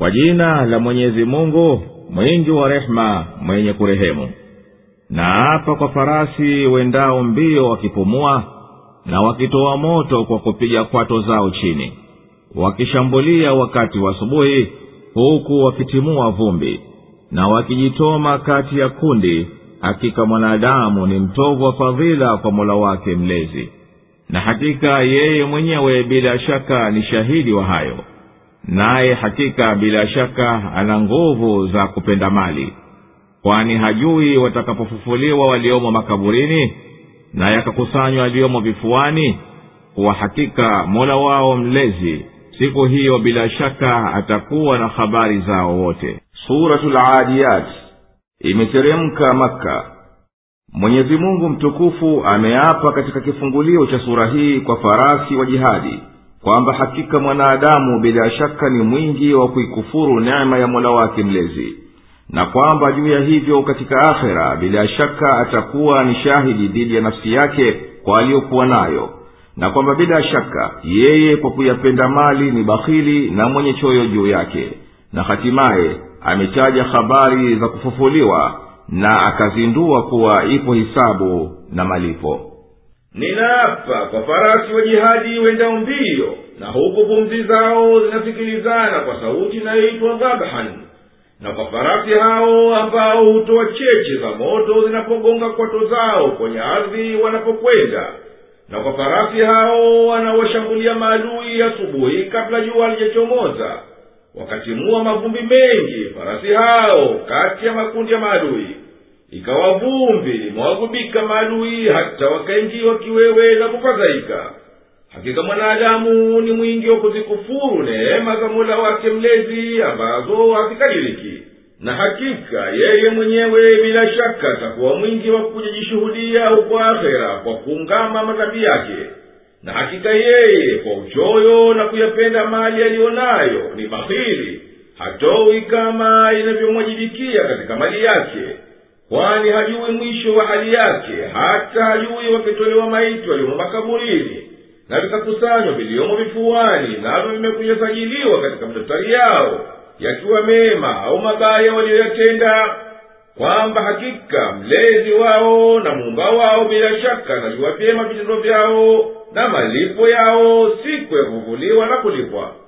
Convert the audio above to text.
kwa jina la mwenyezi mungu mwingi wa rehema mwenye kurehemu na hapa kwa farasi wendao mbio wakipumua na wakitoa moto kwa kupiga kwato zao chini wakishambulia wakati wa asubuhi huku wakitimua vumbi na wakijitoma kati ya kundi hakika mwanadamu ni mtovu wa fadhila kwa mola wake mlezi na hakika yeye mwenyewe bila shaka ni shahidi wa hayo naye hakika bila shaka ana nguvu za kupenda mali kwani hajui watakapofufuliwa waliomo makaburini na yakakusanywa waliomo vifuani kuwa hakika mola wao mlezi siku hiyo bila shaka atakuwa na habari zao wote suratul adiyat imeteremka makka mwenyezi mungu mtukufu ameapa katika kifungulio cha sura hii kwa farasi wa jihadi kwamba hakika mwanadamu bila shaka ni mwingi wa kuikufuru neema ya mola wake mlezi na kwamba juu ya hivyo katika akhera bila shaka atakuwa ni shahidi dhidi ya nafsi yake kwa aliyokuwa nayo na kwamba bila shaka yeye kwa kuyapenda mali ni bakhili na mwenye choyo juu yake na hatimaye ametaja habari za kufufuliwa na akazindua kuwa ipo hisabu na malipo ninaapa kwa farasi wa jihadi wendao mbio na huku pumzi zao zinasikilizana kwa sauti inayoitwa dhabhan na kwa farasi hao ambao hutoa cheche za moto zinapogonga kwato zao kwenye ardhi wanapokwenda na kwa farasi hao wanaoshambulia maadui asubuhi kabla jua halijachomoza wakatimua mavumbi mengi farasi hao kati ya makundi ya maadui ikawa vumbi limewagubika maadui hata wakaingiwa kiwewe na kufadhaika hakika mwanadamu ni mwingi wa kuzikufuru neema za mola wake mlezi ambazo hazikadiriki na hakika yeye mwenyewe bila shaka atakuwa mwingi wa kujijishuhudia huko akhera kwa kuungama madhambi yake na hakika yeye kwa uchoyo na kuyapenda mali aliyo nayo ni bahili hatowi kama inavyomwajibikia katika mali yake kwani hajui mwisho wa hali yake hata hajui wakitolewa maiti waliomo makaburini na vikakusanywa viliomo vifuani navyo vimekunyasajiliwa katika madaftari yao yakiwa mema au mabaya waliyoyatenda kwamba hakika mlezi wao na muumba wao bila shaka najua vyema vitendo vyao na malipo yao siku ya kuvuliwa na kulipwa